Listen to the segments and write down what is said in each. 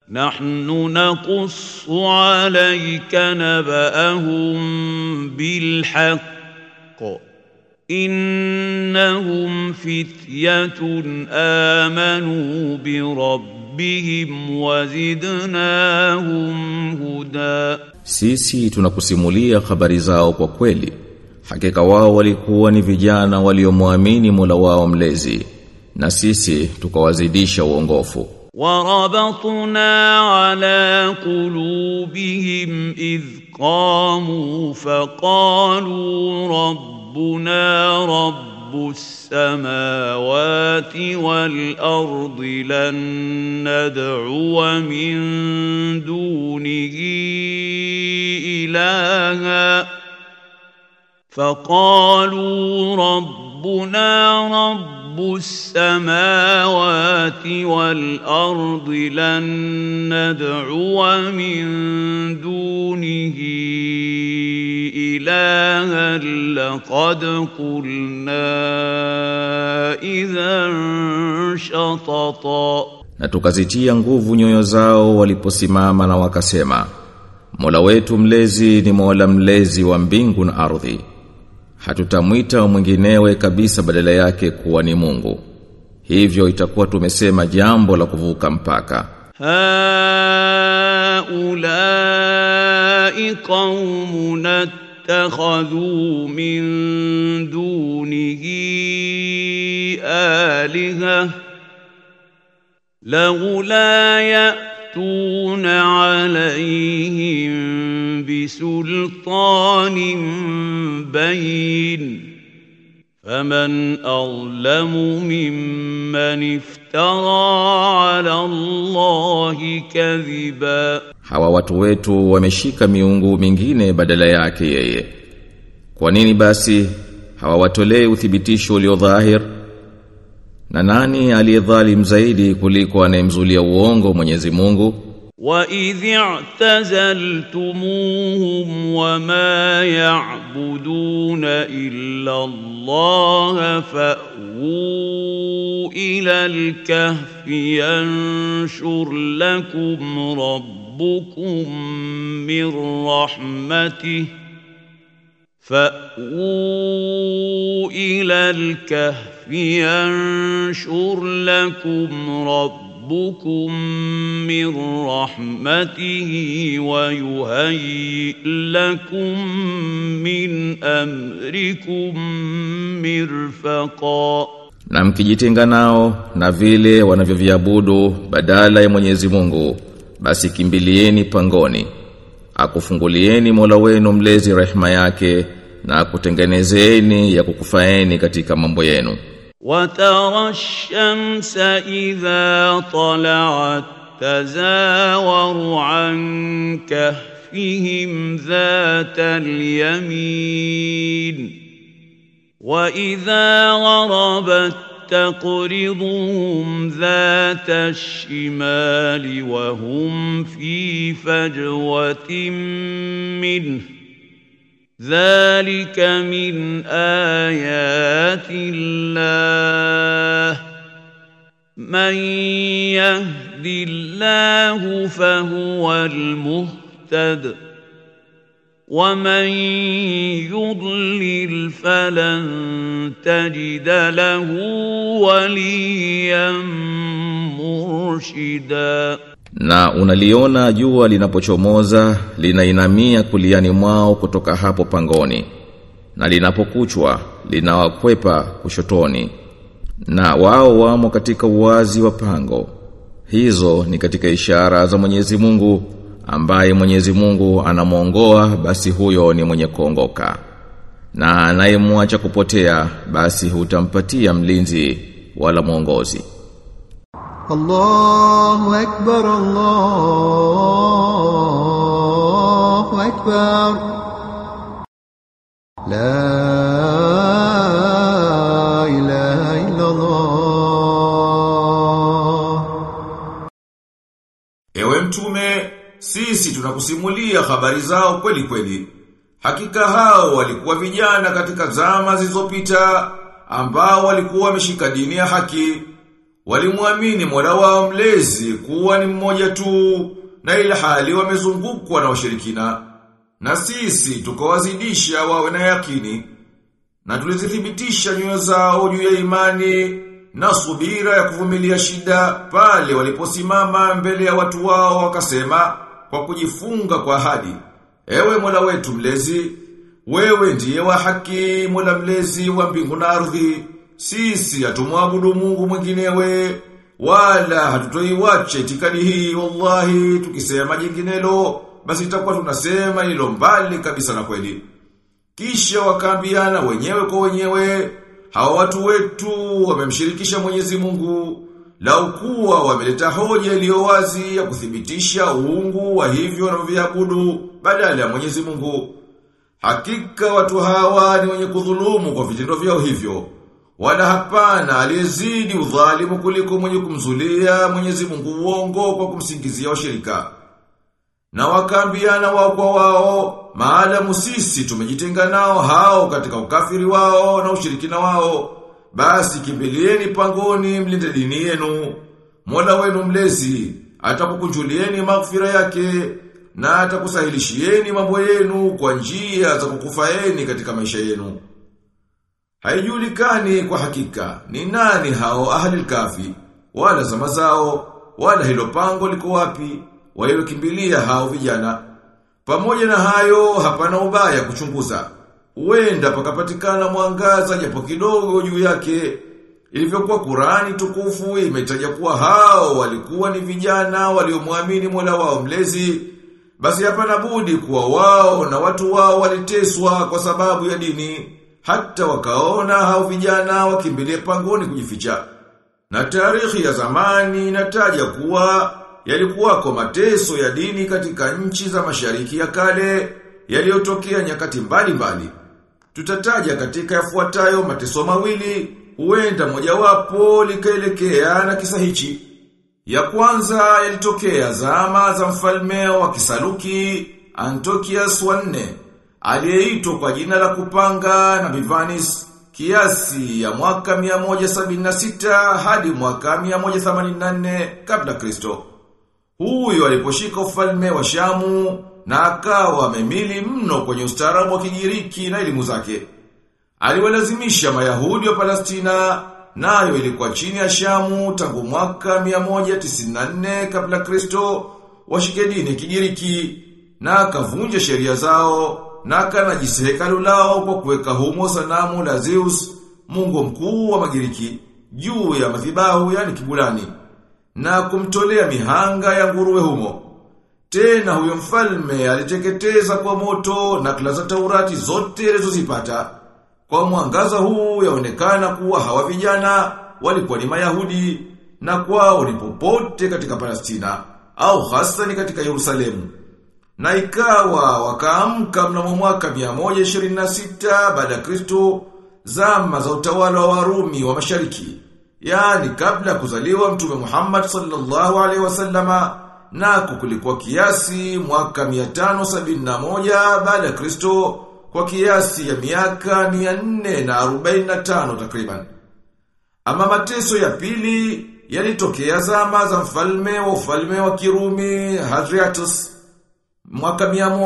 نحن نقص عليك نبأهم بالحق إنهم فتية آمنوا بربهم وزدناهم هدى Sisi tunakusimulia habari zao kwa kweli. Hakika wao walikuwa ni vijana waliomwamini Mola wao mlezi na sisi tukawazidisha uongofu. وربطنا على قلوبهم إذ قاموا فقالوا ربنا رب السماوات والأرض لن ندعو من دونه إلها فقالوا ربنا رب السماوات والأرض لن ندعو من دونه إلها لقد قلنا إذا شططا Na tukazitia nguvu nyoyo zao waliposimama na wakasema Mola wetu mlezi ni Mola mlezi wa mbingu na ardhi. Hatutamwita mwinginewe kabisa badala yake kuwa ni Mungu. Hivyo itakuwa tumesema jambo la kuvuka mpaka. هؤلاء قوم اتخذوا من دونه آلهة لولا يأتون عليهم بسلطان بين فمن أظلم ممن افترى على الله كذبا Hawa watu wetu wameshika miungu mingine badala yake yeye. Kwa nini basi hawawatolei uthibitisho ulio dhahir? Na nani aliyedhalim zaidi kuliko anayemzulia uongo Mwenyezi Mungu? وإذ اعتزلتموهم وما يعبدون إلا الله فأووا إلى الكهف ينشر لكم ربكم من رحمته فأووا إلى الكهف ينشر لكم ربكم ربكم من رحمته ويهيئ لكم من أمركم مرفقا Na mkijitenga nao na vile wanavyoviabudu badala ya Mwenyezi Mungu basi kimbilieni pangoni akufungulieni Mola wenu mlezi rehema yake na akutengenezeni ya kukufaeni katika mambo yenu وترى الشمس إذا طلعت تزاور عن كهفهم ذات اليمين وإذا غربت تقرضهم ذات الشمال وهم في فجوة منه ذلك من آيات الله من يهد الله فهو المهتد ومن يضلل فلن تجد له وليا مرشدا Na unaliona jua linapochomoza linainamia kuliani mwao kutoka hapo pangoni na linapokuchwa linawakwepa kushotoni na wao wamo katika uwazi wa pango hizo ni katika ishara za Mwenyezi Mungu ambaye Mwenyezi Mungu anamuongoa basi huyo ni mwenye kuongoka na anayemwacha kupotea basi hutampatia mlinzi wala mwongozi الله أكبر الله أكبر لا إله إلا الله Ewe mtume, sisi tunakusimulia habari zao kweli kweli. Hakika hao walikuwa vijana katika zama zilizopita ambao walikuwa wameshika dini ya haki. walimwamini Mola wao mlezi kuwa ni mmoja tu na ila hali wamezungukwa na washirikina na sisi tukawazidisha wawe na yakini na tulizithibitisha nyoyo zao juu ya imani na subira ya kuvumilia shida pale waliposimama mbele ya watu wao wakasema kwa kujifunga kwa ahadi ewe Mola wetu mlezi wewe ndiye wa haki Mola mlezi wa mbingu na ardhi sisi hatumwabudu Mungu mwinginewe wala hatutoiwache itikadi hii wallahi tukisema jinginelo basi itakuwa tunasema hilo mbali kabisa na kweli kisha wakaambiana wenyewe kwa wenyewe hawa watu wetu wamemshirikisha Mwenyezi Mungu lau kuwa wameleta hoja iliyo wazi ya kuthibitisha uungu wa hivyo wanavyoabudu badala ya Mwenyezi Mungu hakika watu hawa ni wenye kudhulumu kwa vitendo vyao hivyo wala hapana aliyezidi udhalimu kuliko mwenye kumzulia Mwenyezi Mungu uongo kwa kumsingizia washirika. Na wakaambiana wao kwa wao, maadamu sisi tumejitenga nao hao katika ukafiri wao na ushirikina wao, basi kimbilieni pangoni mlinde dini yenu. Mola wenu mlezi atakukunjulieni maghfira yake na atakusahilishieni mambo yenu kwa njia za kukufaeni katika maisha yenu. Haijulikani kwa hakika ni nani hao ahli kafi wala zama zao wala hilo pango liko wapi waliokimbilia hao vijana pamoja na hayo hapana ubaya kuchunguza huenda pakapatikana mwangaza japo kidogo juu yake ilivyokuwa Qurani tukufu imetaja kuwa hao walikuwa ni vijana waliomwamini Mola wao mlezi basi hapana budi kuwa wao na watu wao waliteswa kwa sababu ya dini hata wakaona hao vijana wakimbilie pangoni kujificha. Na tarehe ya zamani inataja kuwa yalikuwako mateso ya dini katika nchi za mashariki ya kale yaliyotokea nyakati mbalimbali. Tutataja katika yafuatayo mateso mawili, huenda mojawapo likaelekea na kisa hichi. Ya kwanza yalitokea zama za mfalme wa Kisaluki Antiochus wa nne aliyeitwa kwa jina la kupanga na Bivanis kiasi ya mwaka 176 hadi mwaka 184 kabla Kristo. Huyo aliposhika ufalme wa Shamu na akawa amemili mno kwenye ustaarabu wa Kigiriki na elimu zake. Aliwalazimisha Mayahudi wa Palestina nayo ilikuwa chini ya Shamu tangu mwaka 194 kabla Kristo washike dini Kigiriki na akavunja sheria zao na akanajisi hekalu lao kwa kuweka humo sanamu la Zeus, mungu mkuu wa Magiriki, juu ya madhibahu yani kibulani, na kumtolea mihanga ya nguruwe humo. Tena huyo mfalme aliteketeza kwa moto nakala za Taurati zote alizozipata. Kwa mwangaza huu yaonekana kuwa hawa vijana walikuwa ni Mayahudi na kwao ni popote katika Palestina au hasa ni katika Yerusalemu. Na ikawa wakaamka mnamo mwaka 126 baada ya Kristo zama za utawala wa Warumi wa Mashariki. Yaani kabla kuzaliwa Mtume Muhammad sallallahu alaihi wasallama na kukulikuwa kiasi mwaka 571 baada ya Kristo kwa kiasi ya miaka 445 takriban. Ama mateso ya pili yalitokea zama za mfalme wa ufalme wa Kirumi Hadriatus mwaka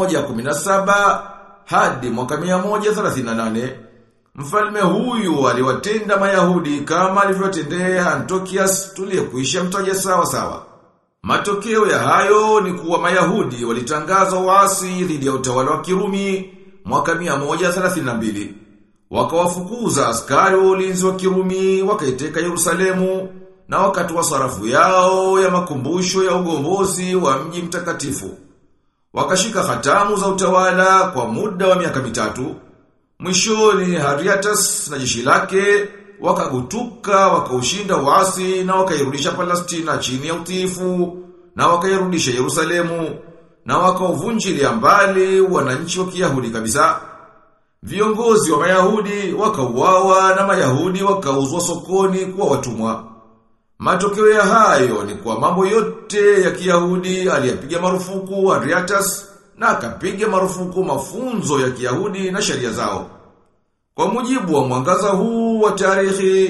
117 hadi mwaka 138 mfalme huyu aliwatenda Mayahudi kama alivyotendea Antiochus tuliyekuisha mtaja sawa sawa. Matokeo ya hayo ni kuwa Mayahudi walitangaza uasi dhidi ya utawala wa Kirumi mwaka 132. Wakawafukuza askari wa ulinzi wa Kirumi wakaiteka Yerusalemu na wakatoa sarafu yao ya makumbusho ya ugombozi wa mji mtakatifu. Wakashika hatamu za utawala kwa muda wa miaka mitatu. Mwishoni Hadriatus na jeshi lake wakagutuka wakaushinda uasi na wakairudisha Palestina chini ya utiifu na wakairudisha Yerusalemu na wakauvunjilia mbali wananchi wa Kiyahudi kabisa. Viongozi wa Mayahudi wakauawa na Mayahudi wakauzwa sokoni kuwa watumwa. Matokeo ya hayo ni kwa mambo yote ya Kiyahudi aliyapiga marufuku Adriatus na akapiga marufuku mafunzo ya Kiyahudi na sheria zao. Kwa mujibu wa mwangaza huu wa tarehe,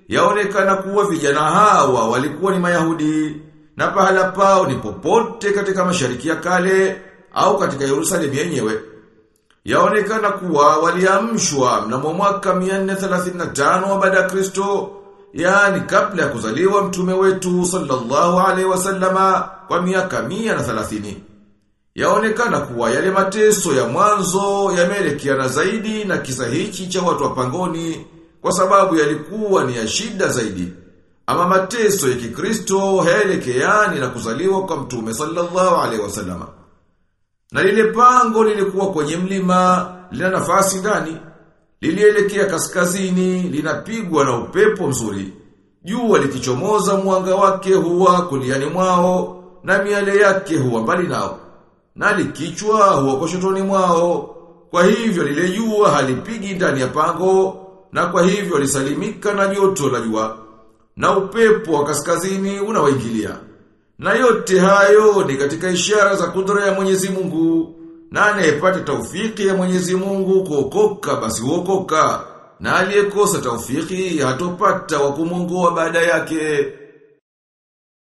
yaonekana kuwa vijana hawa walikuwa ni Mayahudi na pahala pao ni popote katika mashariki ya kale au katika Yerusalemu yenyewe. Yaonekana kuwa waliamshwa mnamo mwaka 435 baada ya Kristo, yaani kabla ya kuzaliwa mtume wetu sallallahu alaihi wasallama kwa miaka 130. Yaonekana kuwa yale mateso ya mwanzo yameelekeana zaidi na kisa hichi cha watu wa pangoni kwa sababu yalikuwa ni ya shida zaidi. Ama mateso ya Kikristo hayaelekeani na kuzaliwa kwa mtume sallallahu alaihi wasallama. Na lile pango lilikuwa kwenye mlima, lina nafasi ndani, lilielekea kaskazini, linapigwa na upepo mzuri. Jua likichomoza mwanga wake huwa kuliani mwao, na miale yake huwa mbali nao. Na likichwa huwa kushotoni mwao. Kwa hivyo lile jua halipigi ndani ya pango, na kwa hivyo lisalimika na joto la jua. Na upepo wa kaskazini unawaingilia. Na yote hayo ni katika ishara za kudra ya Mwenyezi Mungu. Na anayepata taufiki ya Mwenyezi Mungu kuokoka basi huokoka. Na aliyekosa taufiki hatopata wa kumuongoa baada yake.